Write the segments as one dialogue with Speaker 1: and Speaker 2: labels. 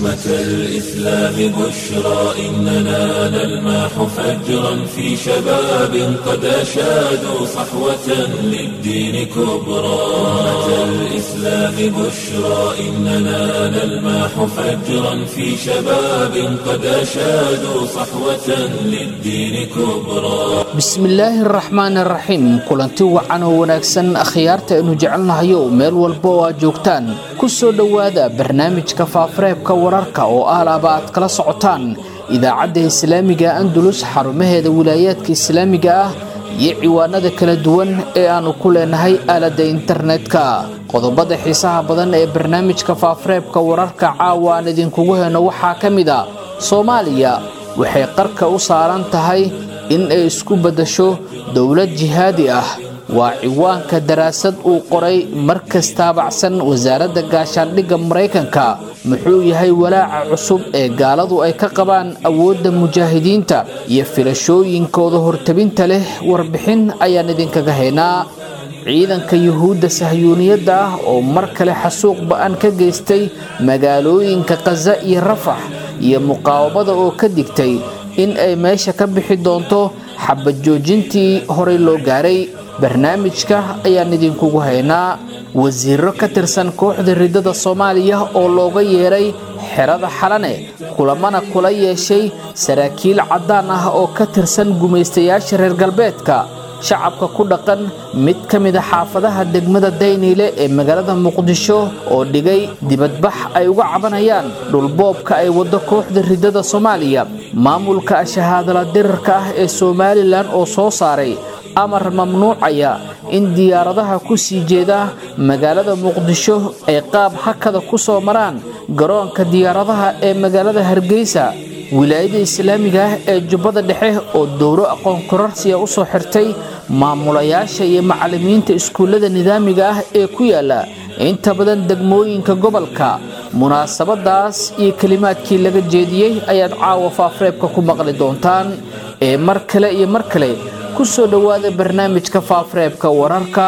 Speaker 1: أمة الإسلام بشرى إننا نلمح فجرا في شباب قد أشادوا صحوة للدين كبرى أمة الإسلام بشرى إننا نلمح فجرا في شباب قد أشادوا صحوة للدين كبرى
Speaker 2: bismillaahi araxmaan araxiim kulanti wacan oo wanaagsan akhyaarta aynu jecelnahayo meel walba oo aad joogtaan ku soo dhowaada barnaamijka faafareebka wararka oo ahlaaba aad kala socotaan idaacadda islaamiga andulus xarumaheeda wilaayaadka islaamiga ah iyo ciwaanada kala duwan ee aannu ku leenahay aaladda internetka qodobada xiisaha badan ee barnaamijka faafareebka wararka caawa aan idinkugu heyno waxaa ka mid a soomaaliya waxay qarka u saaran tahay in ay isku beddasho dowlad jihaadi ah waa ciwaanka daraasad uu qoray markas taabacsan wasaaradda gaashaandhigga maraykanka muxuu yahay walaaca cusub ee gaaladu ay ka qabaan awoodda mujaahidiinta iyo filashooyinkooda hortabinta leh warbixin ayaan idinkaga haynaa ciidanka yuhuudda sahyuuniyadda ah oo mar kale xasuuq ba-an ka geystay magaalooyinka khaza iyo rafax iyo muqaawamada oo ka digtay in ay meesha ka bixi doonto xabad joojintii horey loo gaaray barnaamijka ayaan idinkugu haynaa wasiiro ka tirsan kooxda riddada soomaaliya oo looga yeeray xerada xalane kulamana kula yeeshay saraakiil caddaan ah oo ka tirsan gumaystayaasha reer galbeedka shacabka ku dhaqan mid ka mid a xaafadaha degmada dayniile ee magaalada muqdisho oo dhigay dibadbax ay uga cabanayaan dhulboobka ay waddo kooxda riddada soomaaliya maamulka shahaadala dirarka ah ee somalilan oo soo saaray amar mamnuucaya in diyaaradaha ku sii jeeda magaalada muqdisho ay qaab hakada ku soo maraan garoonka diyaaradaha ee magaalada hargeysa wilaayada islaamiga ah ee jubbada dhexe oo dowro aqoon korarsiya u soo xirtay maamulayaasha iyo macallimiinta iskuullada nidaamiga ah ee ku yaala inta badan degmooyinka gobolka munaasabadaas iyo kelimaadkii laga jeediyey ayaad caawa faafareebka ku maqli doontaan ee mar kale iyo mar kale ku soo dhowaada barnaamijka faafareebka wararka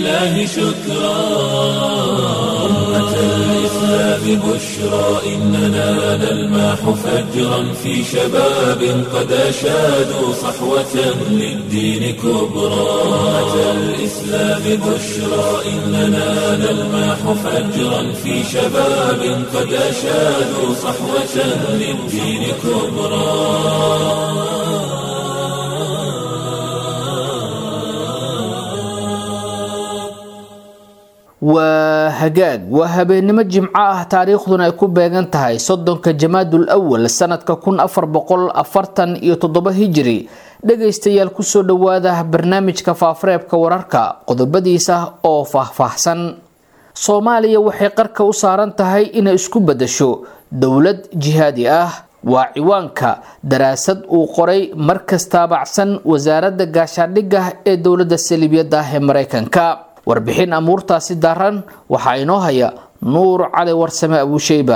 Speaker 1: الإسلام بشرى إننا نلمح فجرا في شباب قد أشادوا صحوة للدين كبرى أمة الإسلام بشرى إننا نلمح فجرا في شباب قد أشادوا صحوة للدين كبرى
Speaker 2: waa hagaag waa habeennimo jimco ah taariikhduna ay ku beegan tahay soddonka jamaadul awal sanadka kun afar boqol afartan iyo toddoba hijiri dhagaystayaal kusoo dhowaada barnaamijka faafareebka wararka qodobadiisa oo faahfaahsan soomaaliya waxay qarka u saaran tahay inay isku beddasho dowlad jihaadi ah waa ciwaanka daraasad uu qoray markas taabacsan wasaaradda gaashaandhigga ee dowladda saliibiyadda ah ee maraykanka warbixin amuurtaasi daran waxaa inoo haya nuur cali warsame abuusheyba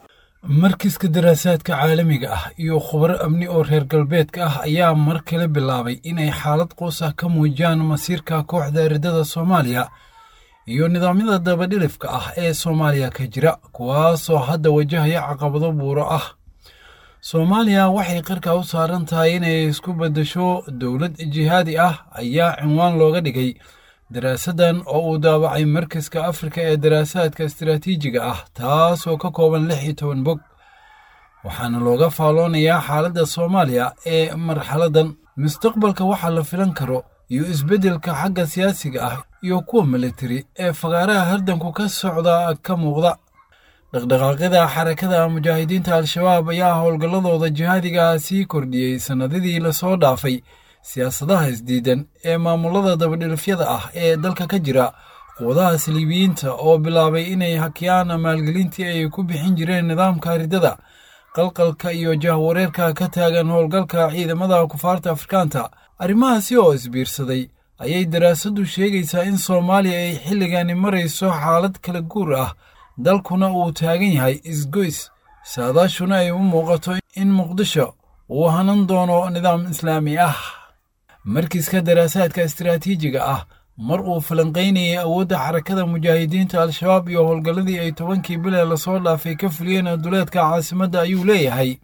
Speaker 3: markiska daraasaadka caalamiga ah iyo khubaro amni oo reer galbeedka ah ayaa mar kale bilaabay inay xaalad qoos ah ka muujiyaan masiirka kooxda riddada soomaaliya iyo nidaamyada dabadhilifka ah ee soomaaliya ka jira kuwaasoo hadda wajahaya caqabado buuro ah soomaaliya waxay qarka u saaran tahay inay isku beddesho dowlad jihaadi ah ayaa cinwaan looga dhigay daraasaddan oo uu daabacay markaska afrika ee daraasaadka istaraatiijiga ah taasoo ka kooban lix iyo toban bog waxaana looga faalloonayaa xaaladda soomaaliya ee marxaladdan mustaqbalka waxaa la filan karo iyo isbeddelka xagga siyaasiga ah iyo kuwa militari ee fagaaraha hardanku ka socda ka muuqda dhaqdhaqaaqyada xarakada mujaahidiinta al-shabaab ayaa howlgalladooda jihaadiga sii kordhiyey sannadadii lasoo dhaafay siyaasadaha isdiidan ee maamulada dabadhilifyada ah ee dalka ka jira quwadaha saliibiyiinta oo bilaabay inay hakiyaan maalgelintii ay ku bixin jireen nidaamka riddada qalqalka iyo jahwareerka ka taagan howlgalka ciidamada kufaarta afrikaanta arrimahaasi oo isbiirsaday ayay daraasaddu sheegaysaa in soomaaliya ay xilligani marayso xaalad kala guur ah dalkuna uu taagan yahay isgoys saadaashuna ay u muuqato in muqdisho uu hanan doono nidaam islaami ah markiiska daraasaadka istaraatiijiga ah mar uu falanqaynayay awoodda xarakada mujaahidiinta al-shabaab iyo howlgalladii ay tobankii bile lasoo dhaafay ka fuliyeen duleedka caasimadda ayuu leeyahay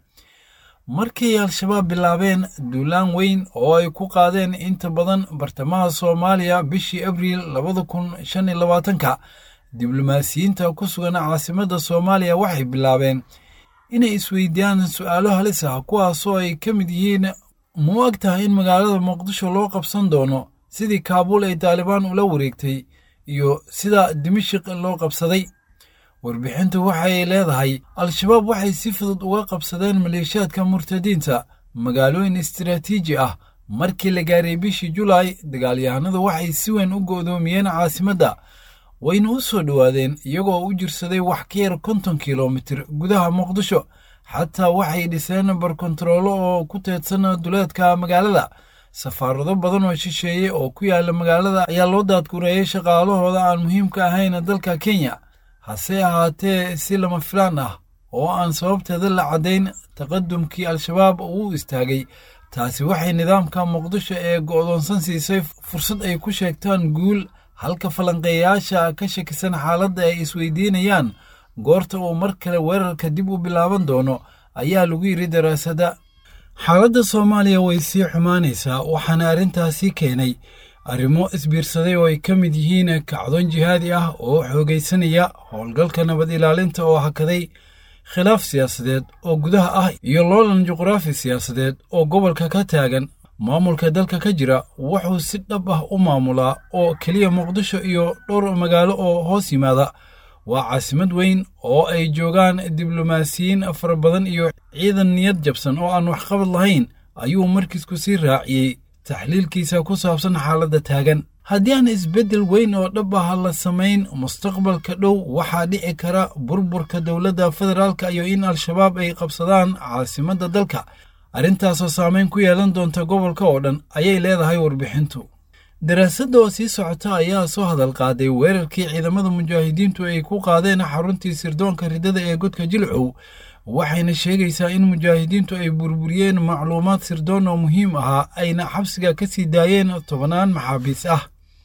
Speaker 3: markay al-shabaab bilaabeen duulaan weyn oo ay ku qaadeen inta badan bartamaha soomaaliya bishii abriil labada kun shan iyo labaatanka diblomaasiyiinta ku sugan caasimadda soomaaliya waxay bilaabeen inay isweydiiyaan su-aalo halis ah kuwaasoo ay ka mid yihiin ma u ag tahay in magaalada muqdisho loo qabsan doono sidii kaabuul ay taalibaan ula wareegtay iyo sida dimashik loo qabsaday warbixintu waxay leedahay al-shabaab waxay si fudud uga qabsadeen maleeshiyaadka murtadiinta magaalooyin istiraatiiji ah markii la gaaray bishii julaay dagaalyahanadu waxay si weyn u go'doomiyeen caasimadda wayna u soo dhowaadeen iyagoo u jirsaday wax ka yar konton kilomitir gudaha muqdisho xataa waxay dhiseen barkontaroolo oo ku teedsan duleedka magaalada safaarado badan oo shisheeye oo ku yaala magaalada ayaa loo daadgureeyey shaqaalahooda aan muhiimka ahayn dalka kenya hase ahaatee si lama filaan ah oo aan sababteeda la caddayn taqadumkii al-shabaab uu istaagay taasi waxay nidaamka muqdisho ee go'doonsan siisay fursad ay ku sheegtaan guul halka falanqeeyayaasha ka shakisan xaaladda ay isweydiinayaan goorta uu mar kale weerarka dib u bilaaban doono ayaa lagu yidhi daraasadda xaaladda soomaaliya way sii xumaanaysaa waxaana arrintaasi keenay arrimo isbiirsaday oo ay ka mid yihiin kacdoon jihaadi ah oo xoogaysanaya howlgalka nabad ilaalinta oo hakaday khilaaf siyaasadeed oo gudaha ah iyo loolan juqraafi siyaasadeed oo gobolka ka taagan maamulka dalka ka jira wuxuu si dhab ah u maamulaa oo keliya muqdisho iyo dhowr magaalo oo hoos yimaada waa caasimad weyn oo ay joogaan diblomaasiyiin fara badan iyo ciidan niyad jabsan oo aan waxqabad lahayn ayuu markiisku sii raaciyey taxliilkiisa ku saabsan xaaladda taagan haddii aan isbeddel weyn oo dhab ah la samayn mustaqbalka dhow waxaa dhici kara burburka dowladda federaalka iyo in al-shabaab ay qabsadaan caasimadda dalka arrintaasoo saameyn ku yeelan doonta gobolka oo dhan ayay leedahay warbixintu daraasadda oo sii socota ayaa soo hadal qaaday weerarkii ciidamada mujaahidiintu ay ku qaadeen xaruntii sirdoonka riddada ee godka jilcow waxayna sheegaysaa in mujaahidiintu ay burburiyeen macluumaad sirdoon oo muhiim ahaa ayna xabsiga ka sii daayeen tobannaan maxaabiis ah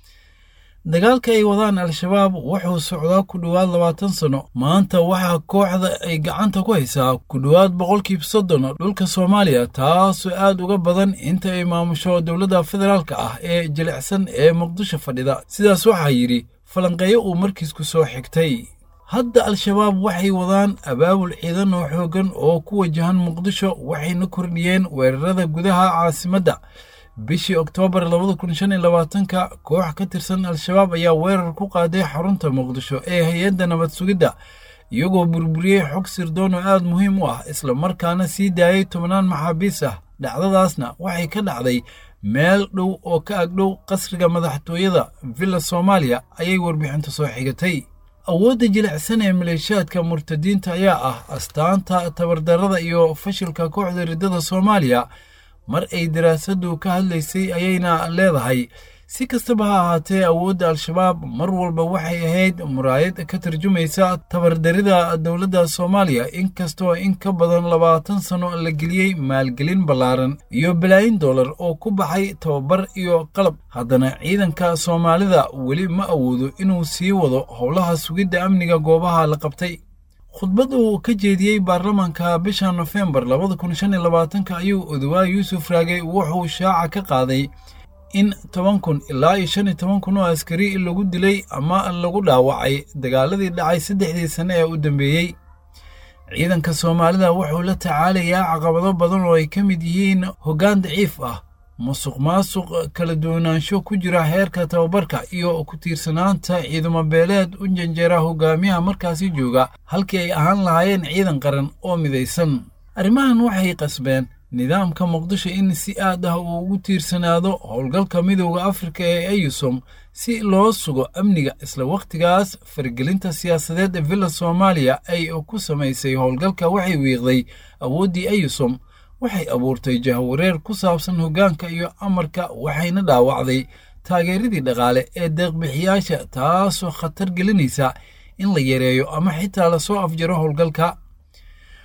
Speaker 3: dagaalka ay wadaan al-shabaab wuxuu socdaa ku dhowaad labaatan sanno maanta waxaa kooxda ay gacanta ku haysaa ku dhowaad boqolkiiba soddon dhulka soomaaliya taasoo aad uga badan inta ay maamusho dowladda federaalka ah ee jilicsan ee muqdisho fadhida sidaas waxaa yidhi falanqeeyo uu markiisku soo xigtay hadda al-shabaab waxay wadaan abaabul ciidan oo xooggan oo ku wajahan muqdisho waxayna kordhiyeen weerarada gudaha caasimadda bishii oktoobar labada kun shan iyo labaatanka koox ka tirsan al-shabaab ayaa weerar ku qaaday xarunta muqdisho ee hay-adda nabad sugidda iyagoo burburiyey xog sirdoon oo aad muhiim u ah isla markaana sii daayey tobannaan maxaabiis ah dhacdadaasna waxay ka dhacday meel dhow oo ka agdhow qasriga madaxtooyada villa soomaaliya ayay warbixinta soo xigatay awoodda jilicsan ee maleeshiyaadka murtadiinta ayaa ah astaanta tabardarrada iyo fashilka kooxda riddada soomaaliya mar ay daraasaddu ka hadlaysay ayayna leedahay si kastaba ha ahaatee awoodda al-shabaab mar walba waxay ahayd muraayad ka tarjumaysa tabardarida dowladda soomaaliya inkastoo in ka badan labaatan sanno la geliyey maalgelin ballaaran iyo balaayin dollar oo ku baxay tababar iyo qalab haddana ciidanka soomaalida weli ma awoodo inuu sii wado howlaha sugidda amniga goobaha la qabtay khudbad uu ka jeediyey baarlamaanka bisha nofembar labada kun shan iyo labaatanka ayuu odowaa yuusuf raage wuxuu shaaca ka qaaday in toban kun ilaa iyo shan iyo toban kun oo askari lagu dilay ama lagu dhaawacay dagaaladii dhacay saddexdii sane ee u dambeeyey ciidanka soomaalida wuxuu la tacaalayaa caqabado badan oo ay ka mid yihiin hoggaan daciif ah musuq maasuq kala duwanaansho ku jira heerka tababarka iyo ku tiirsanaanta ciidamo beeleed u janjeera hogaamiyaha markaasi jooga halkii ay ahaan lahaayeen ciidan qaran oo midaysan arrimahan waxay qasbeen nidaamka muqdisho in si aad ah uu ugu tiirsanaado howlgalka midowda afrika ee eyusom si loo sugo amniga isla wakhtigaas faragelinta siyaasadeed ee villa soomaaliya ay ku samaysay howlgalka waxay wiiqday awooddii eyusom waxay abuurtay jahwareer ku saabsan hoggaanka iyo amarka waxayna dhaawacday taageeradii dhaqaale ee deeqbixiyaasha taasoo khatar gelinaysa in la yareeyo ama xitaa lasoo afjaro howlgalka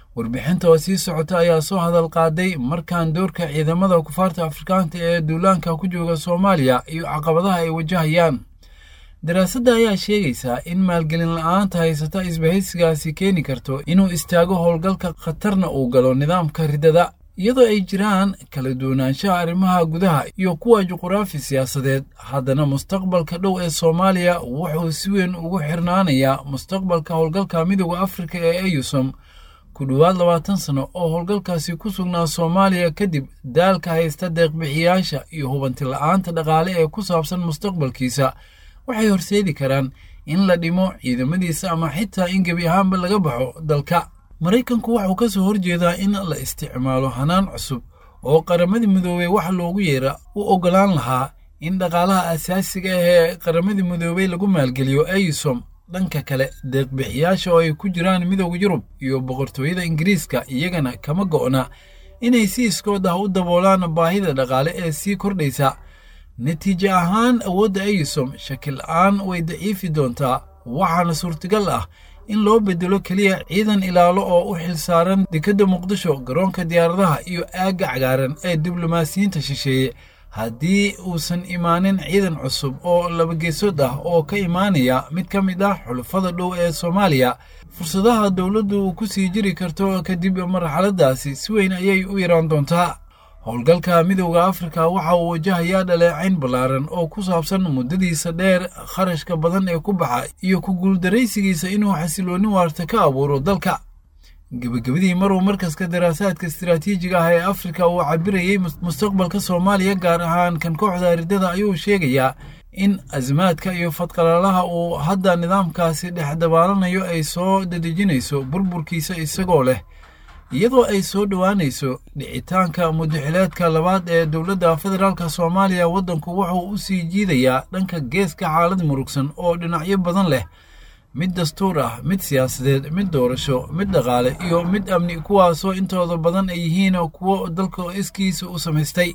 Speaker 3: warbixinta oo sii socota ayaa soo hadal qaaday markaan doorka ciidamada kufaarta afrikaanta ee duulaanka ku jooga soomaaliya iyo caqabadaha ay wajahayaan daraasadda ayaa sheegaysaa in maalgelin la-aanta haysata isbahaysigaasi keeni karto inuu istaago howlgalka khatarna uu galo nidaamka riddada iyadoo ay jiraan kala duwanaanshaha arrimaha gudaha iyo kuwa juquraafi siyaasadeed haddana mustaqbalka dhow ee soomaaliya wuxuu si weyn ugu xirnaanayaa mustaqbalka howlgalka midooda afrika ee eyusom ku dhowaad labaatan sano oo howlgalkaasi ku sugnaa soomaaliya kadib daalka haysta deeqbixiyaasha iyo hubanti la-aanta dhaqaale ee ku saabsan mustaqbalkiisa waxay horseedi karaan in la dhimo ciidamadiisa ama xitaa in gebi ahaanba laga baxo dalka maraykanku waxuu ka soo horjeedaa in la isticmaalo hanaan cusub oo qaramadii midoobey wax loogu yeera u oggolaan lahaa in dhaqaalaha asaasiga ah ee qaramadii midoobey lagu maalgeliyo eysom dhanka kale deeqbixiyaasha oo ay ku jiraan midooda yurub iyo boqortooyada ingiriiska iyagana kama go'na inay si iskood ah u daboolaan baahida dhaqaale ee sii kordhaysa natiijo ahaan awoodda eysom shakil la-aan way daciifi doontaa waxaana suurtagal ah in loo bedelo keliya ciidan ilaalo oo u xilsaaran dekedda muqdisho garoonka diyaaradaha iyo aagga cagaaran ee diblomaasiyiinta shisheeye haddii uusan imaanin ciidan cusub oo labageesood ah oo ka imaanaya mid ka mid ah xulufada dhow ee soomaaliya fursadaha dowladdu ku sii jiri karto kadib marxaladaasi si weyn ayay u yaraan doontaa howlgalka midowda afrika waxa uu wajahayaa dhaleecayn ballaaran oo ku saabsan muddadiisa dheer kharashka badan ee ku baxa iyo ku guuldaraysigiisa inuu xasiloonni waarta ka abuuro dalka gebagabadii maruu markaska daraasaadka istiraatiijiga ah ee afrika uu cabirayey mustaqbalka soomaaliya gaar ahaan kan kooxda riddada ayuu sheegayaa in asmaadka iyo fadqalaalaha uu hadda nidaamkaasi dhex dabaalanayo ay soo dadejinayso burburkiisa isagoo leh iyadoo ay soo dhowaanayso dhicitaanka mudaxileedka labaad ee dowladda federaalk soomaaliya waddanku wuxuu u sii jiidayaa dhanka geeska xaalad murugsan oo dhinacyo badan leh mid dastuur ah mid siyaasadeed mid doorasho mid dhaqaale iyo mid amni kuwaasoo intooda badan ay yihiin kuwo dalka iskiisa u samaystay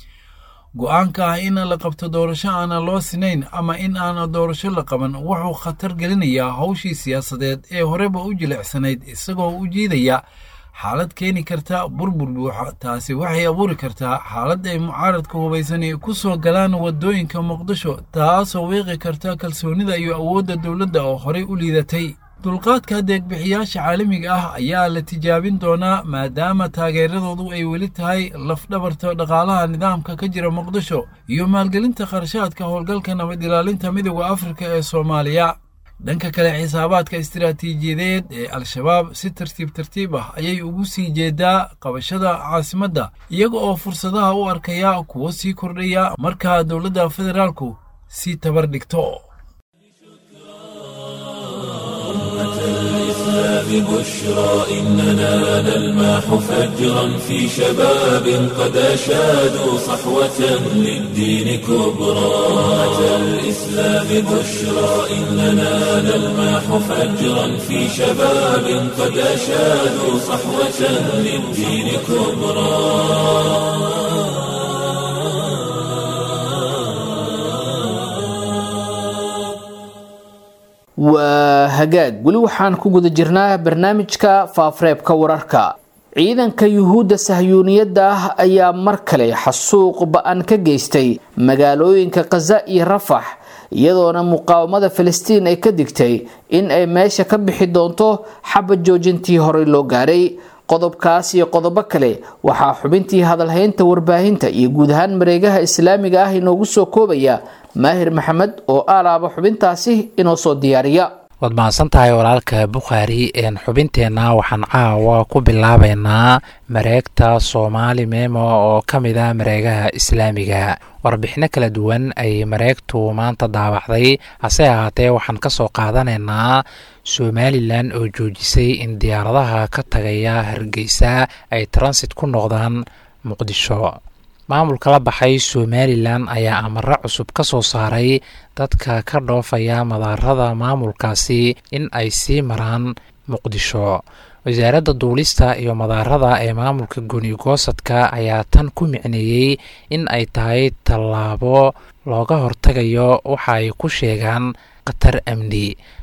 Speaker 3: go-aanka ah in la qabto doorasho aana loo sinayn ama in aana doorasho la qaban wuxuu khatar gelinayaa howshii siyaasadeed ee horeba u jilicsanayd isagoo u jiidaya xaalad keeni karta burbur buuxa taasi waxay abuuri kartaa xaalad ay mucaaradka hubaysani ku soo galaan waddooyinka muqdisho taasoo wiiqi karta kalsoonida iyo awoodda dowladda oo horey u liidatay dulqaadka deegbixiyaasha caalamiga ah ayaa la tijaabin doonaa maadaama taageeradoodu ay weli tahay lafdhabarta dhaqaalaha nidaamka ka jira muqdisho iyo maalgelinta kharashaadka howlgalka nabad ilaalinta midooda afrika ee soomaaliya dhanka kale xisaabaadka istiraatiijiyadeed ee al-shabaab si tartiib tartiib ah ayay ugu sii jeedaa qabashada caasimadda iyaga oo fursadaha u arkaya kuwo sii kordhaya markaa dowladda federaalku sii tabar dhigto
Speaker 1: ببشرى إننا نلماح فجرا في شباب قد أشادوا صحوة للدين كبرى أتى الإسلام بشرى إننا نلماح فجرا في شباب قد أشادوا صحوة للدين كبرى
Speaker 2: waa hagaag weli waxaan ku guda jirnaa barnaamijka faafareebka wararka ciidanka yuhuudda sahyuuniyadda ah ayaa mar kale xasuuq ba-an ka geystay magaalooyinka khaza iyo rafax iyadoona muqaawamada filistiin ay ka digtay in ay meesha ka bixi doonto xabad joojintii horey loo gaaray qodobkaas iyo qodobo kale waxaa xubintii hadalhaynta warbaahinta iyo guud ahaan mareegaha islaamiga ah inoogu soo koobaya maahir maxamed oo aalaaba xubintaasi inoo soo diyaariya
Speaker 4: waad mahadsan tahay walaalka bukhaari xubinteenna waxaan caawa ku bilaabeynaa mareegta soomaali memo oo ka mid ah mareegaha islaamiga warbixino kala duwan ay mareegtu maanta daawacday hase ahaatee waxaan ka soo qaadanaynaa somalilan oo joojisay in diyaaradaha ka tagaya hargeysa ay transit ku noqdaan muqdisho maamulka la baxay somalilan ayaa amaro cusub ka soo saaray dadka ka dhoofaya madaarada maamulkaasi in ay sii maraan muqdisho wasaaradda duulista iyo madaarada ee maamulka gooni-goosadka ayaa tan ku micneeyey in ay tahay tallaabo looga hortagayo waxa ay ku sheegaan khatar amni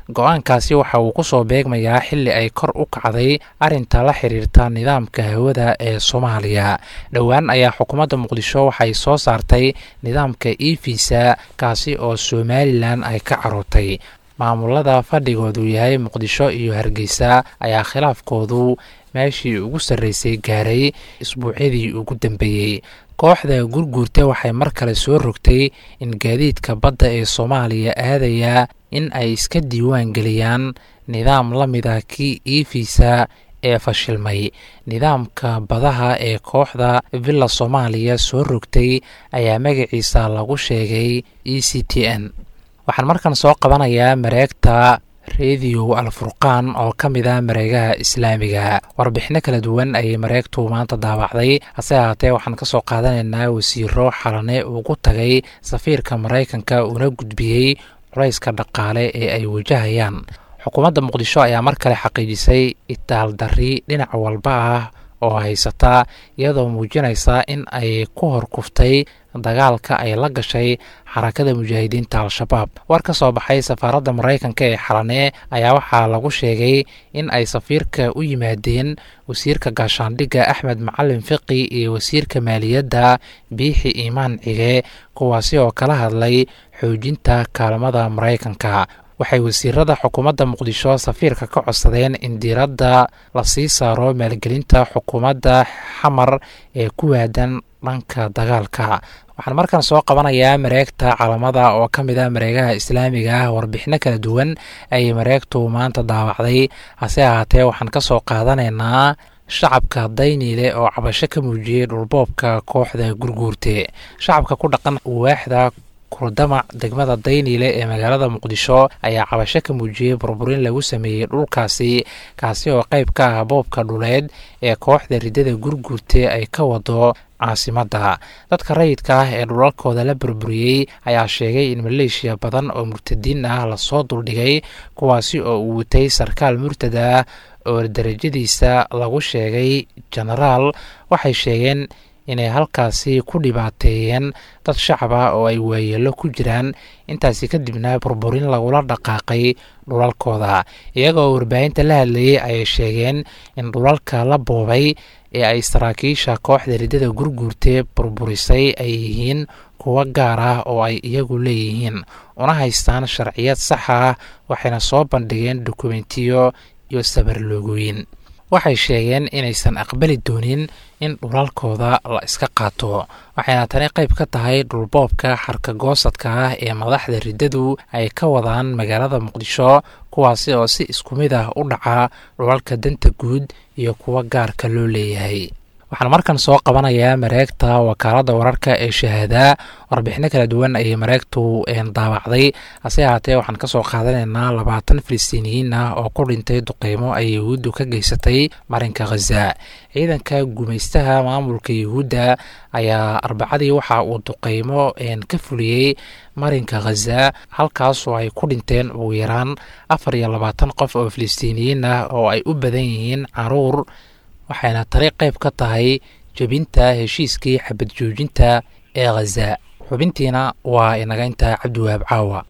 Speaker 4: go-aankaasi waxa uu kusoo beegmayaa xili ay kor u kacday arinta la xiriirta nidaamka hawada ee soomaaliya dhowaan ayaa xukuumadda muqdisho waxay soo saartay nidaamka evisa kaasi oo somalilan ay ka carootay maamulada fadhigoodu yahay muqdisho iyo hargeysa ayaa khilaafkoodu meeshii ugu sarreysay gaaray isbuucyadii ugu dambeeyey kooxda gurguurta waxay mar kale soo rogtay in gaadiidka badda ee soomaaliya aadaya in ay iska diiwaan geliyaan nidaam la mida kii evisa ee fashilmay nidaamka badaha ee kooxda villa soomaaliya soo rogtay ayaa magaciisa lagu sheegay e c t n waxaan markan soo qabanayaa mareegta rediyo alfurqaan oo ka mid ah mareegaha islaamiga warbixino kala duwan ayay mareegtu maanta daawacday hase ahaatee waxaan ka soo qaadanaynaa wasiiro xalane ugu tagay safiirka maraykanka una gudbiyey culayska dhaqaale ee ay wajahayaan xukuumadda muqdisho ayaa mar kale xaqiijisay itaaldarri dhinac walba ah oo haysata iyadoo muujinaysa in ay ku horkuftay dagaalka ay la gashay xarakada mujaahidiinta al-shabaab war ka soo baxay safaaradda maraykanka ee xalane ayaa waxaa lagu sheegay in ay safiirka u yimaadeen wasiirka gaashaandhigga axmed macalin fiqi iyo wasiirka maaliyadda biixi iimaan cige kuwaasi oo kala hadlay xoojinta kaalmada maraykanka waxay wasiirada xukuumadda muqdisho safiirka ka codsadeen in diiradda la sii saaro maalgelinta xukuumadda xamar ee ku waadan dhanka dagaalka waxaan markan soo qabanayaa mareegta calamada oo ka mid ah mareegaha islaamiga ah warbixino kala duwan ayay mareegtu maanta daawacday hase ahaatee waxaan ka soo qaadanaynaa shacabka dayniile oo cabasho ka muujiyey dhulboobka kooxda gurguurte shacabka ku dhaqan waaxda kurdamac degmada dayniile ee magaalada muqdisho ayaa cabasho ka muujiyey burburin lagu sameeyey dhulkaasi kaasi oo qayb ka ah boobka dhuleed ee kooxda riddada gurguurte ay ka wado caasimadda dadka rayidka ah ee dhulalkooda la burburiyey ayaa sheegay in maleeshiya badan oo murtadiin ah lasoo duldhigay kuwaasi oo uu watay sarkaal murtad ah oo darajadiisa lagu sheegay jenaraal waxay sheegeen inay halkaasi ku dhibaateeyeen dad shacab ah oo ay waayeelo ku jiraan intaasi kadibna burburin lagula dhaqaaqay dhulalkooda iyagoo warbaahinta la hadlayey ayay sheegeen in dhulalka la boobay ee ay saraakiisha kooxda riddada gurguurtee burburisay ay yihiin kuwo gaar ah oo ay iyagu leeyihiin una haystaan sharciyad sax ah waxayna soo bandhigeen dokumentiyo iyo sabarloogooyin waxay sheegeen inaysan aqbali doonin in dhulalkooda la iska qaato waxayna tani qayb ka tahay dhulboobka xarkagoosadka ah ee madaxda riddadu ay ka wadaan magaalada muqdisho kuwaasi oo si isku mid ah u dhaca dhulalka danta guud iyo kuwa gaarka loo leeyahay waxaan markan soo qabanayaa mareegta wakaaladda wararka ee shahaada warbixino kala duwan ayay mareegtu daawacday hase ahaatee waxaan kasoo qaadanaynaa labaatan filistiiniyiin ah oo ku dhintay duqeymo ay yahuuddu ka geysatay marinka khaza ciidanka gumaystaha maamulka yahuudda ayaa arbacadii waxa uu duqeymo ka fuliyey marinka khaza halkaasoo ay ku dhinteen ugu yaraan afar iyo labaatan qof oo filistiiniyiin ah oo ay u badan yihiin caruur waxayna tani qayb ka tahay jebinta heshiiskii xabad joojinta ee khaza xubintiina waa inaga intaa cabdiwahaab caawa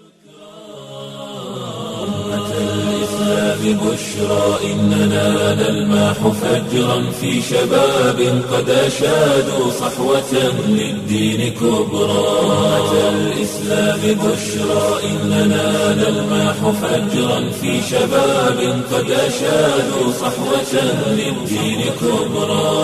Speaker 1: ببشرى إننا نلماح فجرا في شباب قد أشادوا صحوة للدين كبرى أتى الإسلام بشرى إننا نلماح فجرا في شباب قد أشادوا صحوة للدين كبرى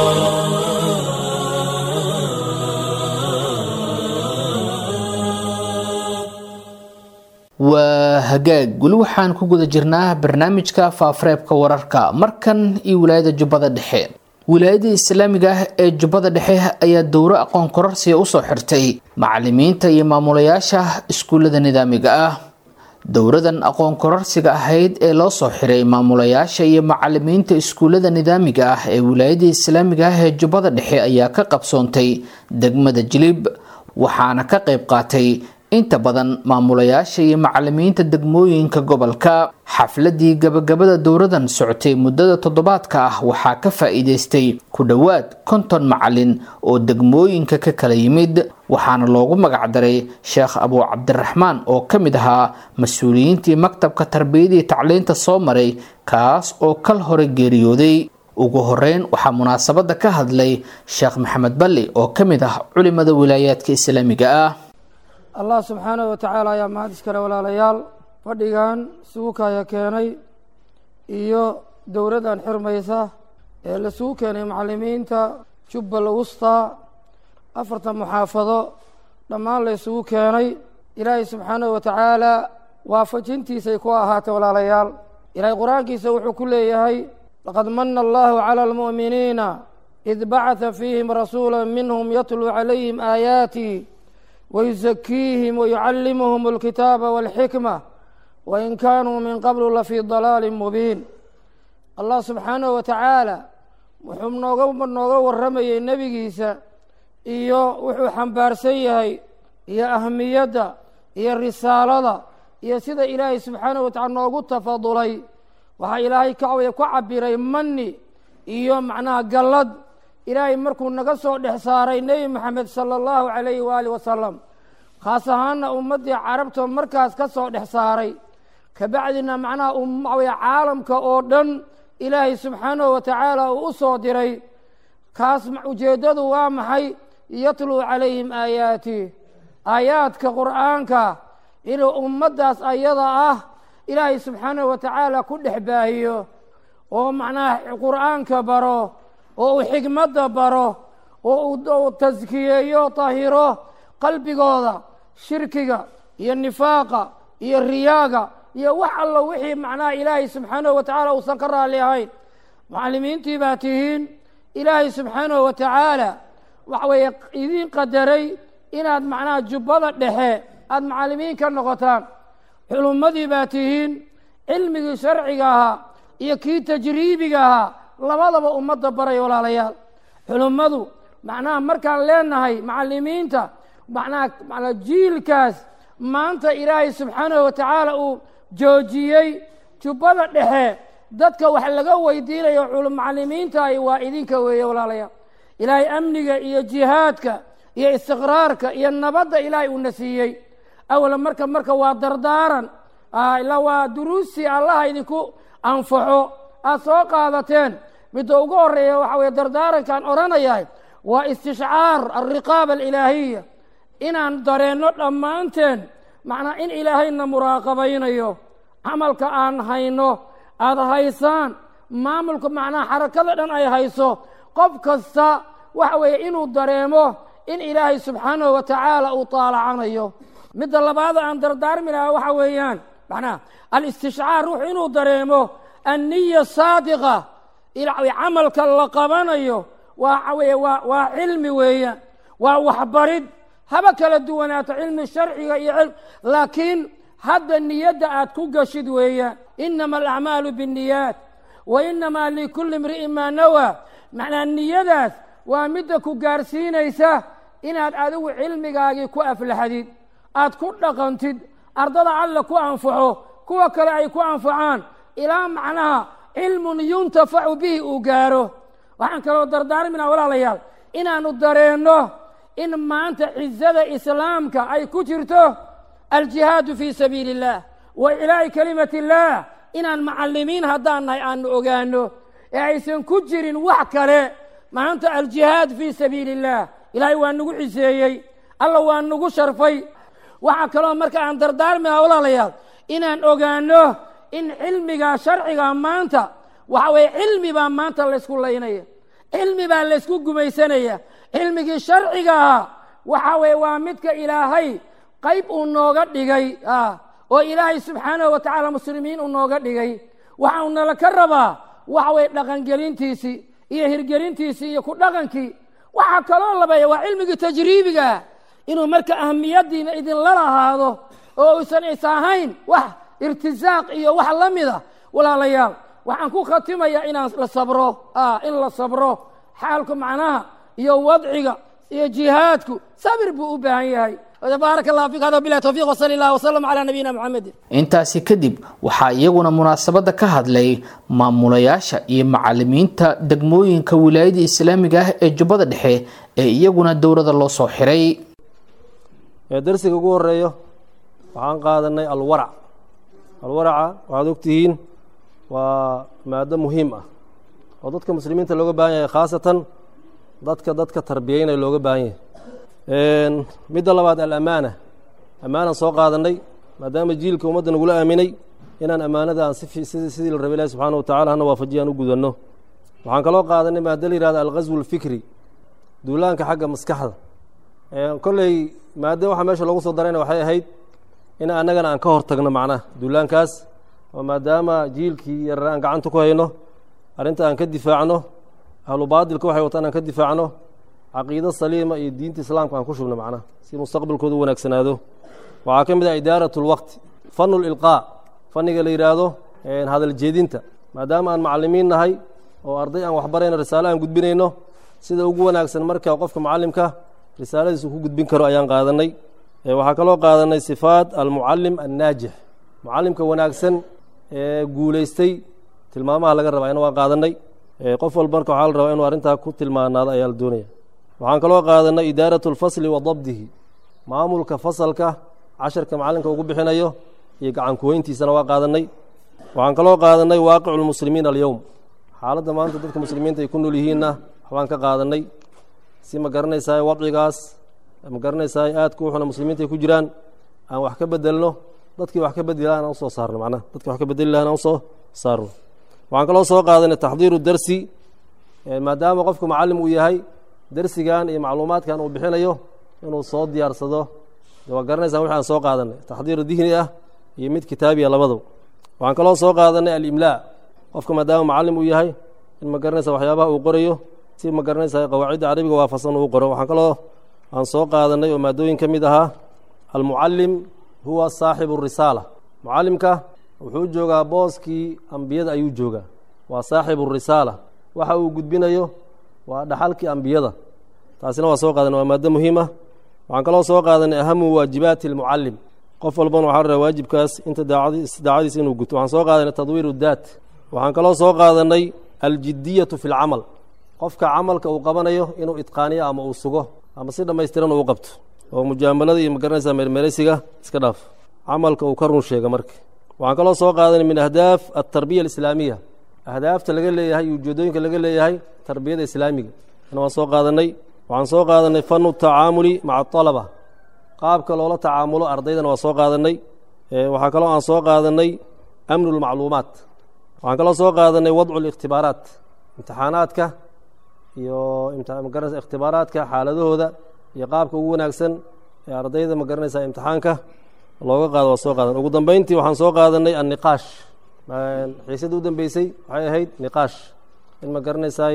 Speaker 2: waa hagaag weli waxaan ku guda jirnaa barnaamijka faafareebka wararka markan iyo wilaayada jubbada dhexe wilaayada islaamiga ah ee jubbada dhexe ayaa dowro aqoon kororsiga usoo xirtay macalimiinta iyo maamulayaasha iskuullada nidaamiga ah dowradan aqoon kororsiga ahayd ee loo soo xiray maamulayaasha iyo macalimiinta iskuullada nidaamiga ah ee wilaayada islaamiga ah ee jubbada dhexe ayaa ka qabsoontay degmada jilib waxaana ka qayb qaatay inta badan maamulayaasha iyo macalimiinta degmooyinka gobolka xafladii gabagabada dowradan socotay muddada toddobaadka ah waxaa ka faa'iidaystay ku dhowaad konton macalin oo degmooyinka ka kala yimid waxaana loogu magacdaray sheekh abuu cabdiraxmaan oo ka mid ahaa mas-uuliyiintii maktabka tarbiyadii tacliinta soo maray kaas oo kal hore geeriyooday ugu horeyn waxaa munaasabada ka hadlay sheekh maxamed balli oo ka mid ah culimada wilaayaadka islaamiga ah
Speaker 5: allah subxaanahu watacaala ayaa mahad iskale walaalayaal fadhigan isugu kaya keenay iyo dowladdan xirmaysa ee laisugu keenay macalimiinta jubbal wusta afartan muxaafado dhammaan la isugu keenay ilaahay subxaanahu watacaala waafajintiisay ku ahaatay walaalayaal ilaahay qur-aankiisa wuxuu ku leeyahay laqad mana allahu cala almu'miniina id bacata fiihim rasuula minhum yatluu calayhim aayaati wayusakiihim wayucallimuhum alkitaaba walxikma wain kaanuu min qablu lafii dalaalin mubiin allah subxaanahu watacaala wuxuu nooga nooga warramayey nebigiisa iyo wuxuu xambaarsan yahay iyo ahmiyadda iyo risaalada iyo sida ilaahay subxaanahu watacala noogu tafadulay waxaa ilaahay kacwaya ku cabiray mani iyo macnaha gallad ilaahay markuu naga soo dhex saaray nebi moxamed sala allahu calayhi waaalih wasalam khaas ahaana ummaddii carabta markaas ka soo dhex saaray kabacdina macnaha umawaya caalamka oo dhan ilaahay subxaanahu watacaala uu u soo diray kaas ujeeddadu waa maxay yatluu calayhim aayaati aayaadka qur'aanka inuu ummaddaas ayada ah ilaahay subxaanahu watacaala ku dhex baahiyo oo macnaha qur'aanka baro oo uu xikmadda baro oo uu taskiyeeyo tahiro qalbigooda shirkiga iyo nifaaqa iyo riyaaga iyo wax allo wixii macnaha ilaahay subxaanahu watacaala uusan ka raalli ahayn macallimiintii baa tihiin ilaahay subxaanahu watacaala waxa weeye idiin qadaray inaad macnaha jubbada dhexe aada macallimiin ka noqotaan xulummadii baa tihiin cilmigii sharciga ahaa iyo kii tajriibiga ahaa labadaba ummadda baray walaalayaal xulummadu macnaha markaan leenahay macallimiinta macnaha manaa jiilkaas maanta ilaahay subxaanahu watacaala uu joojiyey jubbada dhexe dadka wax laga weydiinayo macallimiintahi waa idinka weeye walaalayaal ilaahay amniga iyo jihaadka iyo istiqraarka iyo nabadda ilaahay uuna siiyey awala marka marka waa dardaaran ilaa waa duruustii allaha idinku anfaxo aada soo qaadateen midda ugu horeeya waxa weye dardaarankaan odhanayahay waa istishcaar alriqaaba alilaahiya inaan dareenno dhammaanteen macnaa in ilaahayna muraaqabaynayo camalka aan hayno aada haysaan maamulka macnaha xarakada dhan ay hayso qof kasta waxa weeye inuu dareemo in ilaahay subxaanahu watacaala uu taalacanayo midda labaada aan dardaarmi lahaa waxa weeyaan macnaha alistishcaar ruuxu inuu dareemo anniya saadiqa camalka la qabanayo waa weye waa waa cilmi weeyaan waa waxbarid haba kala duwanaato cilmi sharciga iyo cilm laakiin hadda niyadda aad ku gashid weeyaan inama alacmaalu binniyaat wa inamaa likulli imri'in maa nawaa macnaa niyadaas waa midda ku gaarsiinaysa inaad adigu cilmigaagii ku aflaxdid aad ku dhaqantid ardada alla ku anfaxo kuwa kale ay ku anfacaan ilaa macnaha cilmun yuntafacu bihi uu gaaro waxaan kaloo dardaarminaa walaalayaal inaanu dareenno in maanta cizada islaamka ay ku jirto aljihaadu fii sabiili اllah wa ilaahi kalimat اllah inaan macallimiin haddaan nahay aanu ogaano ee aysan ku jirin wax kale maanta aljihaad fii sabiili اllah ilaahay waa nagu ciseeyey alla waa nagu sharfay waxaa kaloo marka aan dardaarmiha walaalayaal inaan ogaano in cilmiga sharciga maanta waxa weeye cilmi baa maanta laysku laynaya cilmi baa laysku gumaysanaya cilmigii sharciga ahaa waxa weeye waa midka ilaahay qayb uu nooga dhigay oo ilaahay subxaanahu wa tacaala muslimiin uu nooga dhigay waxa uu nala ka rabaa waxa weeye dhaqangelintiisii iyo hirgelintiisii iyo ku dhaqankii waxaa kaloo labeeya waa cilmigii tajriibigaa inuu marka ahamiyaddiina idinla lahaado oo uusan is ahayn wax irtisaaq iyo wax la mida walaalayaal waxaan ku khatimayaa inaan la sabro in la sabro xaalku macnaha iyo wadciga iyo jihaadku sabir buu u baahan yahay baarak allah fik hada bilahi towfiq wsali allah wsalam calaa nabiyina muxamedin
Speaker 2: intaasi kadib waxaa iyaguna munaasabadda ka hadlay maamulayaasha iyo macalimiinta degmooyinka wilaayada islaamiga ah ee jubbada dhexe ee iyaguna dowladda loo soo xiray
Speaker 6: darsiga ugu horeeyo waxaan qaadanay alwarac alwaraca waxaad ogtihiin waa maado muhiim ah oo dadka muslimiinta looga baahan yahay khaasatan dadka dadka tarbiyeynaya looga baahan yahay midda labaad alamaana ammaanaan soo qaadanay maadaama jiilka ummadda nagula aaminay inaan ammaanada aan sidii la rabay ilahi subxaana wa tacala hana waafajiya aan u gudanno waxaan kaloo qaadanay maado la yihahda alghaswu alfikri duulaanka xagga maskaxda kolley maado waxa meesha loogu soo darayna waxay ahayd in annagana aan ka hor tagno macnaha duulaankaas oo maadaama jiilkii yarar aan gacanta ku hayno arrinta aan ka difaacno ahlu baadilka waxay wataan aan ka difaacno caqiido saliima iyo diinta islaamka aan ku shubno macnaha si mustaqbalkooda u wanaagsanaado waxaa ka mid ah idaarat lwaqti fanu lilqaa fanniga la yidhaahdo hadal jeedinta maadaama aan macalimiin nahay oo arday aan waxbarayno risaale aan gudbinayno sida ugu wanaagsan marka qofka macallimka risaaladiisu ku gudbin karo ayaan qaadanay waxaa kaloo qaadanay sifaat almucalim annaajix mucalimka wanaagsan ee guulaystay tilmaamaha laga rabaa ina waan qaadanay qof walba marka waxaa la rabaa inuu arrintaa ku tilmaanaado ayaa la doonaya waxaan kaloo qaadanay idaarat lfasli wa dabdihi maamulka fasalka casharka macalinka ugu bixinayo iyo gacankuweyntiisana waa qaadanay waxaan kaloo qaadanay waaqicu lmuslimiin alyowm xaaladda maanta dadka muslimiinta ay ku nool yihiinna waxbaan ka qaadanay si ma garanaysaa wadcigaas ma garanaysaa aadka uxuna muslimiinta ay ku jiraan aan wax ka bedelno dadkii wax ka bedeli lahan aan usoo saarno macnaha dadkii wax ka bedeli lahan aan usoo saarno waxaan kaloo soo qaadanay taxdiiru darsi maadaama qofku macallim uu yahay darsigan iyo macluumaadkan uu bixinayo inuu soo diyaarsado waa garanaysaa wixi aan soo qaadanay taxdiiru dihni ah iyo mid kitaabiya labadaba waxaan kaloo soo qaadanay alimlaa qofka maadaama macallim uu yahay in ma garanaysa waxyaabaha uu qorayo si ma garanaysaa qawaacidda carabiga waafaqsan uu qoro waxaan kaloo aan soo qaadanay oo maadooyin ka mid ahaa almucallim huwa saaxibu risaala mucallimka wuxuu joogaa booskii ambiyada ayuu joogaa waa saaxibu risaala waxa uu gudbinayo waa dhaxalkii ambiyada taasina waa soo qaadanay waa maado muhiima waxaan kaloo soo qaadanay ahamu waajibaati almucallim qof walbana waxaa rabaa waajibkaas inta daacadiisa inuu guto waxaan soo qaadanay tadwiiru daat waxaan kaloo soo qaadanay aljidiyatu fi lcamal qofka camalka uu qabanayo inuu itqaaniyo ama uu sugo ama si dhammaystiran uu qabto oo mujaamalada iyo magaranaysaa meermeeraysiga iska dhaaf camalka uu ka run sheega marka waxaan kaloo soo qaadanay min ahdaaf altarbiya alislaamiya ahdaafta laga leeyahay iyo ujeedooyinka laga leeyahay tarbiyada islaamiga ana waan soo qaadanay waxaan soo qaadanay fanu tacaamuli maca alaba qaabka loola tacaamulo ardaydana waa soo qaadanay waxaa kaloo aan soo qaadanay amnu lmacluumaat waxaan kaloo soo qaadanay wadcu likhtibaaraat imtixaanaadka iyo magaranaysa ikhtibaaraadka xaaladahooda iyo qaabka ugu wanaagsan ee ardayda ma garanaysaa imtixaanka looga qaado waa soo qaadan ugu dambeyntii waxaan soo qaadanay anniqaash xiisadda u dambeysay waxay ahayd niqaash in ma garanaysaay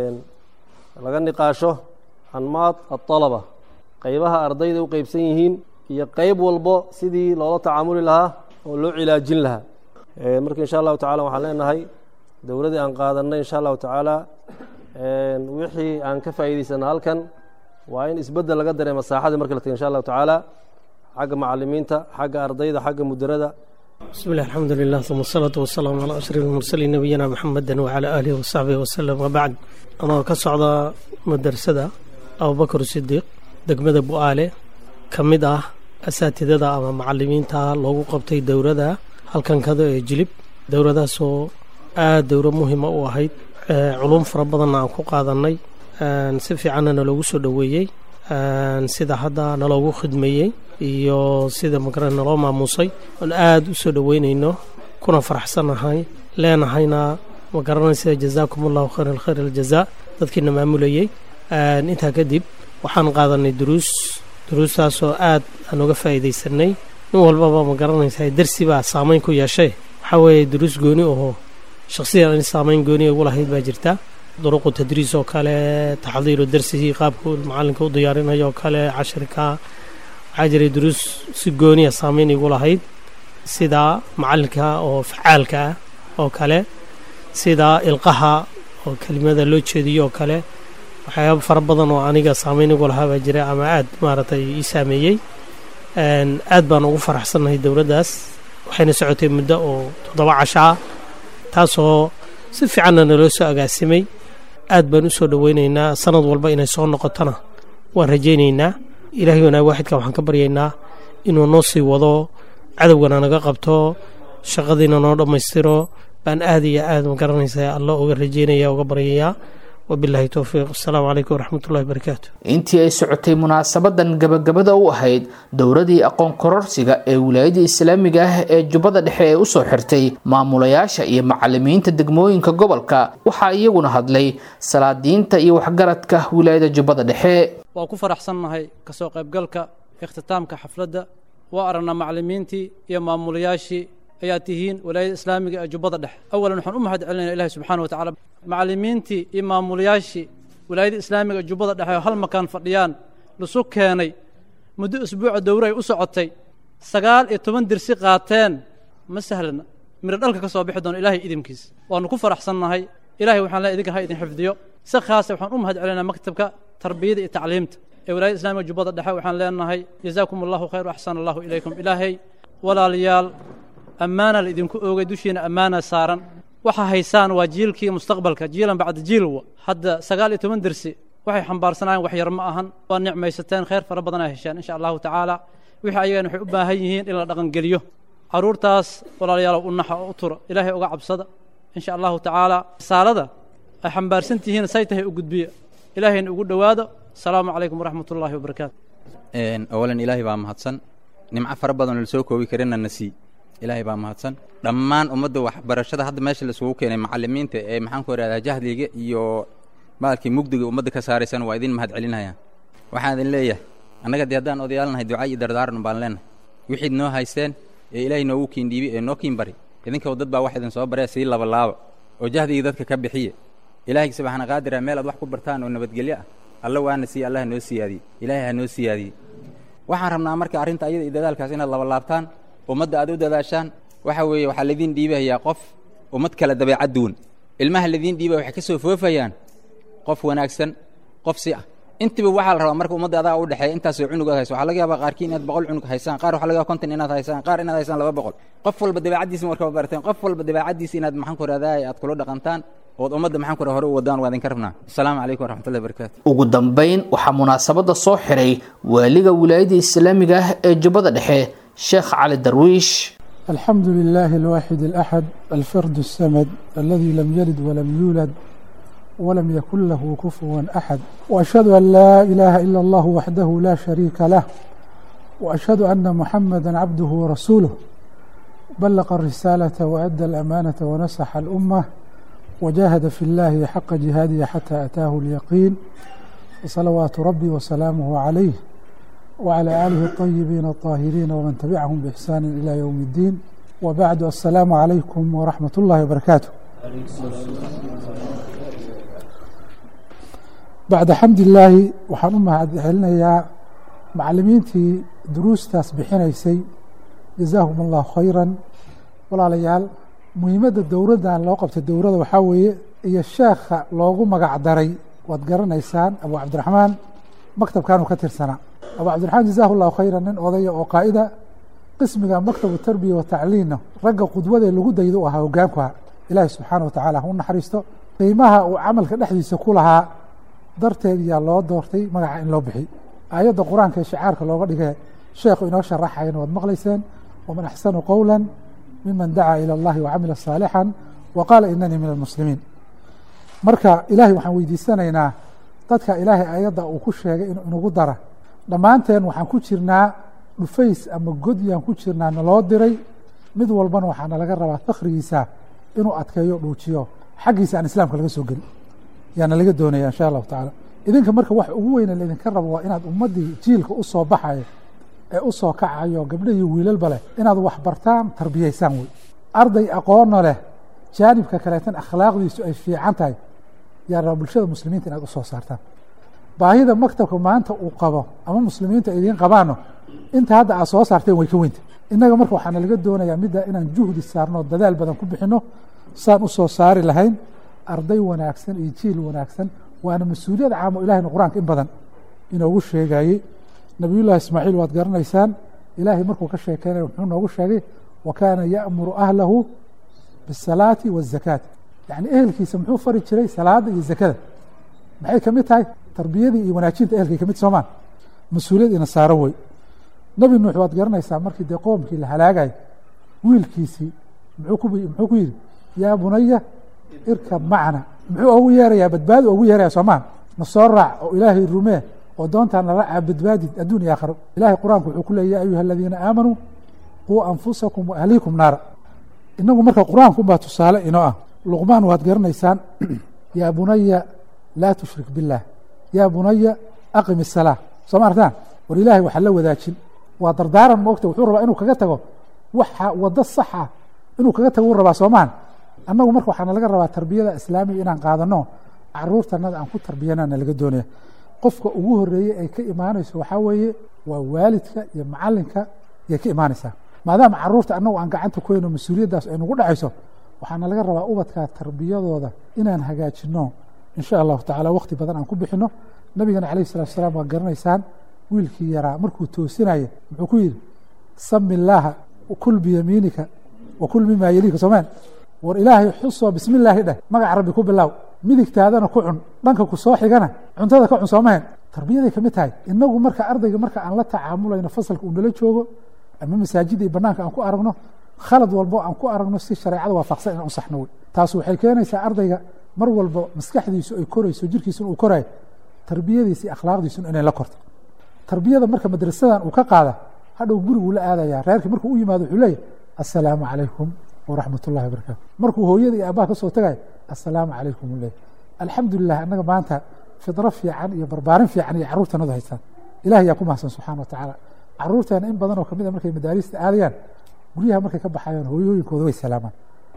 Speaker 6: laga niqaasho anmaad aطalaba qeybaha ardayda u qeybsan yihiin iyo qeyb walbo sidii loola tacaamuli lahaa oo loo cilaajin lahaa marka insha allahu tacala waxaan leenahay dowladdii aan qaadanay insha allahu tacaala wixii aan ka faa'iidaysana halkan waa in isbeddel laga dareema saaxadii marka la taga insha allahu tacaala xagga macalimiinta xagga ardayda xagga mudarada
Speaker 7: بسم الله الحمد لله ثم الصلاة والسلام على أشرف المرسلين نبينا محمد وعلى آله وصحبه وسلم وبعد أنا كصعد مدرسة أبو بكر الصديق دقمة بؤالة كمدة أساتذة أما معلمين تا لوغو قبتي دورة هل كان كذا يجلب دورة سو آه دورة مهمة وهيد آه علوم فربضنا عن قادني آه نسفي عننا لوغو سو دويي آه سيدا حدا نلوغو خدميي iyo sida magara naloo maamuusay oon aada u soo dhoweynayno kuna faraxsannahay leenahayna ma garanaysa jazaakum allahu khayr alkhayr aljazaa dadkiina maamulayey intaa kadib waxaan qaadanay duruus duruustaasoo aad aan uga faa'iidaysanay nin walbaba ma garanaysaa darsi baa saameyn ku yeeshay waxaa weeye duruus gooni oo shakhsiyan in saameyn gooni ugu lahayd baa jirta duruqu tadriis oo kale taxdiiru darsigii qaabku macalinka u diyaarinayo oo kale cashirka waxaa jiray duruus si gooniya saameyn igu lahayd sida macalinka oo facaalka ah oo kale sida ilqaha oo kelimada loo jeediyo oo kale waxyaaba fara badan oo aniga saameyn igu lahaa baa jira ama aad maaragtay ii saameeyey aad baan ugu faraxsannahay dowladdaas waxayna socotay muddo oo toddoba casho ah taasoo si fiicanna naloo soo agaasimay aad baan u soo dhoweynaynaa sanad walba inay soo noqotona waan rajaynaynaa ilaahay wanaag waaxidka waxaan ka baryaynaa inuu noo sii wado cadowgana naga qabto shaqadiina noo dhammaystiro baan aad iyo aad ma garanaysaa alla uga rajaynaya uga baryayaa wabilaahi towfiiq asalaamu calaykum waraxmatullahi barakaatu
Speaker 2: intii ay socotay munaasabadan gabagabada u ahayd dowradii aqoon kororsiga ee wilaayada islaamiga ah ee jubbada dhexe ee usoo xirtay maamulayaasha iyo macalimiinta degmooyinka gobolka waxaa iyaguna hadlay salaadiinta iyo waxgaradka wilaayada jubbada dhexe
Speaker 8: waa ku faraxsannahay kasoo qaybgalka ikhtitaamka xafladda waa aragnaa macalimiintii iyo maamulayaashii ayaa tihiin walaayada islaamiga ee jubbada dhexe awalan waxaan u mahad celinayna ilahi subxaana wa tacala macalimiintii iyo maamulayaashii walaayada islaamiga ee jubbada dhexe oo hal makaan fadhiyaan lisu keenay muddo usbuuca dowre ay u socotay sagaal iyo toban dirsi qaateen ma sahlana miro dhalka ka soo bixi doono ilaahay idinkiis waannu ku faraxsannahay ilahay waxaan leeay idinka ha idin xifdiyo si khaasa waxaan u mahad celinaa maktabka tarbiyada iyo tacliimta ee walaayada islamiga jubbada dhexe waxaan leenahay jazaakum allahu khayr axsana allahu ilaykum ilaahay walaalayaal ammaana la idinku oogay dushiina ammaana saaran waxa haysaan waa jiilkii mustaqbalka jiilan bacda jiilwa hadda sagaal iyo toban dersi waxay xambaarsanaayeen wax yar ma ahan waa nicmaysateen khayr fara badan ay hesheen insha allahu tacaala wixii ayagana waxay u baahan yihiin in la dhaqangeliyo carruurtaas walaalayaalow u naxa oo u tura ilaahay uga cabsada insha allahu tacaala risaalada ay xambaarsan tihiin say tahay u gudbiya ilaahayna ugu dhowaado asalaamu calaykum waraxmat ullaahi wabarakaatu
Speaker 9: awalan ilaahay baa mahadsan nimco fara badan oo la soo koobi karina na sii ilaahay baa mahadsan dhammaan ummadda waxbarashada hadda meesha laisugu keenay macalimiinta ee maxaanku ihahdaa jahliga iyo maalkii mugdiga ummadda ka saaraysan waa idin mahad celinayaan waxaan idin leeyahay annaga dee haddaan odayaalnahay duca iyo dardaaran baan leenahay wixiid noo haysteen ee ilaahay noogu kiindhiibi ee noo kiin bari idinkaw dad baa wax idin soo baree sii labalaaba oo jahdigii dadka ka bixiye ilaahay subxaana qaadira meel aad wax ku bartaan oo nabadgelyo ah alla waana siiye allah noo siyaadiye ilaahay ha noo siyaadiye waxaan rabnaa marka arrinta ayada iyo dadaalkaas inaad labalaabtaan ummadda aad u dadaashaan waxa weeye waxaa laidiin dhiibahayaa qof ummad kale dabeecad duwan ilmaha laidiin dhiibaya waxay ka soo foofayaan qof wanaagsan qof si ah intiba waxaa la rabaa marka ummadda adaa u dhexeeya intaasoo cunug aad hayso waxaa laga yaabaa qaarkii inaad boqol cunug haysaan qaar waxa laga yaba konton inaad haysaan qaar inaad haysaan laba boqol qof walba dabeecaddiisa marka barateen qof walba dabeecaddiisa inaad maxaan ku rahdaa aad kula dhaqantaan ood ummadda maxaan ku raha hore u wadaan waa idinka rabnaa asalaamu calaykum waraxmatullahi barakatu
Speaker 2: ugu dambayn waxaa munaasabada soo xiray waaliga wilaayada islaamiga ah ee jubbada dhexe sheekh cali darwiish
Speaker 10: الحمد لله الواحد الأحد الفرد السمد الذي لم يلد ولم يولد ولم يكن له كفوا أحد وأشهد أن لا إله إلا الله وحده لا شريك له وأشهد أن محمدا عبده ورسوله بلغ الرسالة وأدى الأمانة ونصح الأمة وجاهد في الله حق جهاده حتى أتاه اليقين وصلوات ربي وسلامه عليه وعلى آله الطيبين الطاهرين ومن تبعهم بإحسان إلى يوم الدين وبعد السلام عليكم ورحمة الله وبركاته بعد حمد الله waxaan u mahadcelinayaa macalimiintii duruustaas bixinaysay jazaahum allahu khayran walaalayaal muhiimadda dowladdan loo qabtay dowladda waxaa weeye iyo sheekha loogu magac daray waad garanaysaan abu cabdiraxmaan maktabkanuu ka tirsanaa abu cabdiraxmaan jazaahu llahu khayran nin odaya oo qaa'ida qismiga maktabu tarbiya wa tacliinna ragga qudwadae lagu daydo u ahaa hogaankuha ilaahi subxaana wa tacaala ha u naxariisto qiimaha uu camalka dhexdiisa ku lahaa darteed yaa loo doortay magaca in loo bixiy aayadda qur-aanka ee shicaarka looga dhigee sheekhu inoo sharaxayana waad maqlayseen waman axsanu qowla miman dacaa ilى اllahi wacamila saalixan wa qaala inanii min almuslimiin marka ilaahay waxaan weydiisanaynaa dadka ilaahay ayadda uu ku sheegay inuu inagu dara dhammaanteen waxaan ku jirnaa dhufays ama godyaan ku jirnaa naloo diray mid walbana waxaana laga rabaa fakrigiisa inuu adkeeyo dhuujiyo xaggiisa aan islaamka laga soo geli yaana laga doonaya insha allahu tacaala idinka marka wax ugu weyne laydinka rabo waa inaad ummaddii jiilka u soo baxayo ee u soo kacayo gabdho iyo wiilalba leh inaad wax bartaan tarbiyaysaan wey arday aqoonna leh jaanibka kaleetan akhlaaqdiisu ay fiican tahay yaa raba bulshada muslimiinta inaad u soo saartaan baahida maktabka maanta uu qabo ama muslimiinta idiin qabaano inta hadda aad soo saarteen way ka weynta innaga marka waxaana laga doonayaa midda inaan juhdi saarno dadaal badan ku bixinno saan u soo saari lahayn arday wanaagsan iyo jiil wanaagsan waana mas-uuliyad caamo ilahayna qur-aanka in badan inoogu sheegayey nabiyullahi ismaaciil waad garanaysaan ilaahay markuu ka sheekeynaya wuxuu noogu sheegay wa kaana ya'muru ahlahu bisalaati waazakaati yacni ehelkiisa muxuu fari jiray salaada iyo zakada maxay ka mid tahay tarbiyadii iyo wanaajinta ehelkay ka mid soomaan mas-uuliyad ina saaran wey nebi nuux waad garanaysaa markii dee qoomkii la halaagayo wiilkiisii muxuu ku muxuu ku yidhi yaa bunaya irkab macna muxuu ogu yeerayaa badbaadi ogu yeeraya soomaan na soo raac oo ilaahay rumee oo doontaan nala caa badbaadid adduun iyo aakhiro ilahay qur-aanku wuxuu ku leeyay ya ayuha aladiina aamanuu quu anfusakum wa ahliikum naara inagu marka qur-aanku unbaa tusaale inoo ah luqmaan waad garanaysaan yaa bunaya laa tushrik biاllah yaa bunaya aqim الsalaa soo ma artaan war ilaahay waxa la wadaajin waa dardaaran moogta wuxuu rabaa inuu kaga tago waxa wado saxa inuu kaga tago u rabaa soomaan annagu marka waxaana laga rabaa tarbiyada islaamiga inaan qaadano caruurtanada aan ku tarbiyanana laga doonaya qofka ugu horeeyey ay ka imaanayso waxaa weeye waa waalidka iyo macalinka yay ka imaanaysaa maadaama caruurta annagu aan gacanta ku hayno mas-uuliyaddaas ay nagu dhacayso waxaana laga rabaa ubadka tarbiyadooda inaan hagaajino insha allahu tacala wakti badan aan ku bixino nabigana calayh salatu asalaam waa garanaysaan wiilkii yaraa markuu toosinaya muxuu ku yidhi sami illaaha kul biyamiinika wa kul mimaa yeliika soomeen war ilaahay xusoo bismi illaahi dheh magaca rabbi ku bilaaw midigtaadana ku cun dhanka ku soo xigana cuntada ka cun soomaheen tarbiyaday ka mid tahay inagu marka ardayga marka aan la tacaamulayno fasalka uu nala joogo ama masaajida iyo banaanka aan ku aragno khalad walbo aan ku aragno si shareecada waafaqsan inaan u saxno wey taas waxay keenaysaa ardayga mar walba maskaxdiisu ay korayso jirkiisuna uu korayo tarbiyadiisa iyo akhlaaqdiisuna inay la korto tarbiyada marka madrasadan uu ka qaada hadhow guriguu la aadaya reerkii markuu u yimaado wuxuu leeyahy assalaamu calaykum waraxmat ullahi wabarakatu markuu hooyada iyo aabbaha ka soo tagayo assalaamu calaykum u leeyahy alxamdulilah annaga maanta fidro fiican iyo barbaarin fiican iyo carruurtanadu haystaan ilahay yaa ku mahadsan subxana wa tacaala carruurteena in badan oo kamid a markay madaarista aadayaan guryaha markay ka baxayaan hooyooyinkooda way salaamaan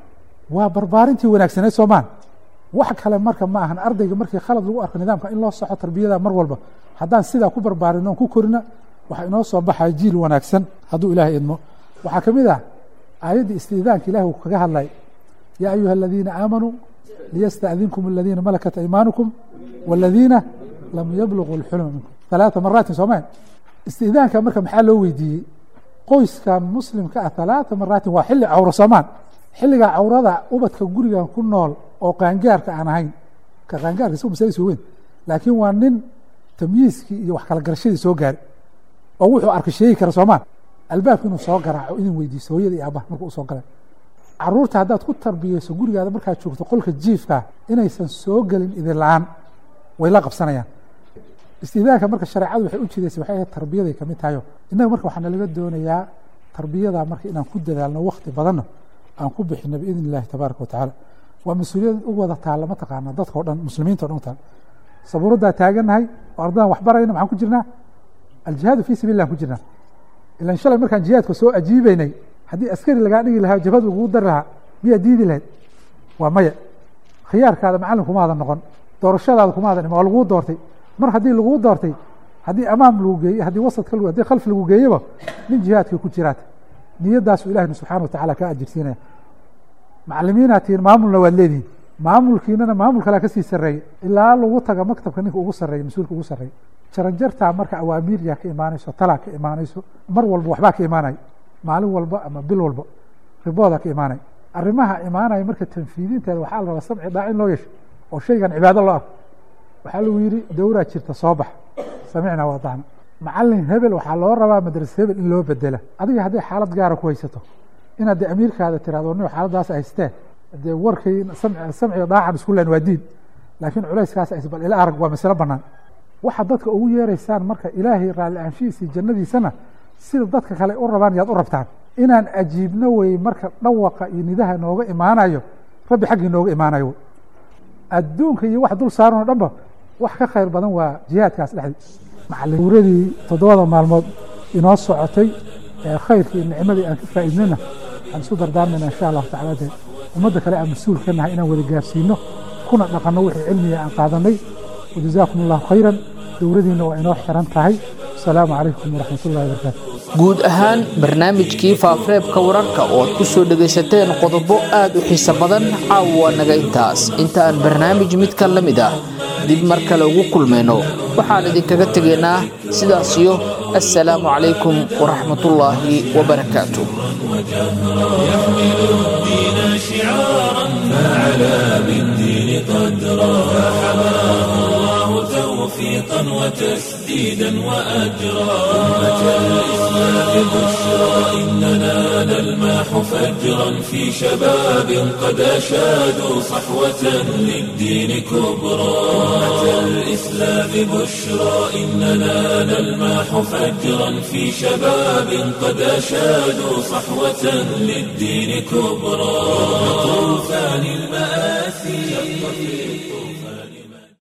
Speaker 10: waa barbaarintii wanaagsaneed soomaan wax kale marka ma ahan ardayga markii khalad lagu arko nidaamka in loo soxo tarbiyada mar walba haddaan sidaa ku barbaarino on ku korina waxaa inoo soo baxaya jiil wanaagsan hadduu ilaahay idmo waxaa ka mid ah aayaddii istiidaanka ilahi uu kaga hadlay yaa ayuha aladiina aamanuu liyasta'dinkum aladiina malakat aymaanukum waladiina lam yabluguu lxulma minkum halaata maraatin soomeen istiidaanka marka maxaa loo weydiiyey qoyskan muslimka ah halaata maraatin waa xilli cawro soomaan xilligaa cawrada ubadka gurigan ku nool oo qaangaarka aan ahayn ka qaangaarka isagu masaladiis weyn laakiin waa nin tamyiiskii iyo wax kala garashadii soo gaari oo wuxuu arka sheegi kara soomaan albaabka inuu soo garaaco idin weydiiso hooyada iyo aabbaha markuu usoo galay caruurta haddaad ku tarbiyeyso gurigaada markaad joogto qolka jiifka inaysan soo gelin idin la-aan way la qabsanayaan istiidaanka marka shareecadu waxay u jidaysay waxay ahayd tarbiyaday ka mid tahayo innaga marka waxaana laga doonayaa tarbiyada marka inaan ku dadaalno wakti badanna aan ku bixino biidn illahi tabaaraka watacaala waa mas-uuliyad u wada taalla mataqaana dadka o dhan muslimiinta o dhan u taal sabuuraddaa taagannahay oo ardadan wax barayna maxaan ku jirnaa aljihaadu fii sabil lah ku jirnaa ilan shalay markaan jihaadka soo ajiibeynay haddii askari lagaa dhigi lahaa jabhad lagugu dari lahaa miyaa diidi lahayd waa maya khiyaarkaada macallin kumaada noqon doorashadaada kumaada dhima waa laguu doortay mar haddii laguu doortay haddii amaam lagu geeye haddii wasadka lagu haddii khalf lagu geeyeba nin jihaadkii ku jiraata niyadaasu ilahina subxana wa tacala kaa ajirsiinaya macalimiinaad tihiin maamulna waad leedihin maamulkiinana maamul kalea kasii sarreeya ilaa lagu taga maktabka ninka ugu sarreeya mas-uulka ugu sarreeya jaranjartaa marka awaamiiryaa ka imaanayso talaa ka imaanayso mar walba waxbaa ka imaanaya maalin walba ama bil walba riboodaa ka imaanaya arrimaha imaanaya marka tanfiidinteeda waxaa la rabaa samci dhaa in loo yeesho oo shaygan cibaado loo arko waxaa lagu yidhi dowraa jirta soo bax samicnaa waadacna macalin hebel waxaa loo rabaa madrasa hebel in loo bedela adiga hadday xaalad gaara ku haysato inaad de amiirkaada tirahdo ni xaaladaas haystee dee warkay samciga daacan isku len waa diin laakiin culayskaas ays bal ila arag waa masalo banaan waxa dadka ugu yeeraysaan marka ilaahay raalli aanshihiisa jannadiisana sida dadka kale u rabaan yaad u rabtaan inaan ajiibno wey marka dhawaqa iyo nidaha nooga imaanayo rabbi xaggii nooga imaanayo adduunka iyo wax dul saaran oo dhanba wax ka khayr badan waa jihaadkaas dhexdii macaliuuradii toddobada maalmood inoo socotay ee khayrkii nicmadii aan ka faa'iidnayna waxaan isu dardaarmayna insha allahu tacala de ummadda kale aan mas-uul ka nahay inaan wada gaarsiino kuna dhaqanno wixii cilmiga aan qaadanay wajazaakum allahu khayran dowladiina waa inoo xiran tahay asalaamu calaykum waraxmat ullahi wabarakaatu
Speaker 2: guud ahaan barnaamijkii faafareebka wararka oo aad ku soo dhegaysateen qodobo aad u xiiso badan caawa naga intaas inta aan barnaamij midkan la mid ah dib mar kale ugu kulmayno waxaan idinkaga tegaynaa sidaas iyo assalaamu calaykum waraxmatullaahi wabarakaatu
Speaker 1: يحمل الدين شعارا فعلى بالدين قدرا فحماه الله توفيقا وتسديدا وأجرا أمة الإسلام بشرى إننا نلماح فجرا في شباب قد أشادوا صحوة للدين كبرى أمة الإسلام بشرى إننا نلماح فجرا في شباب قد أشادوا صحوة للدين كبرى طوفان المآل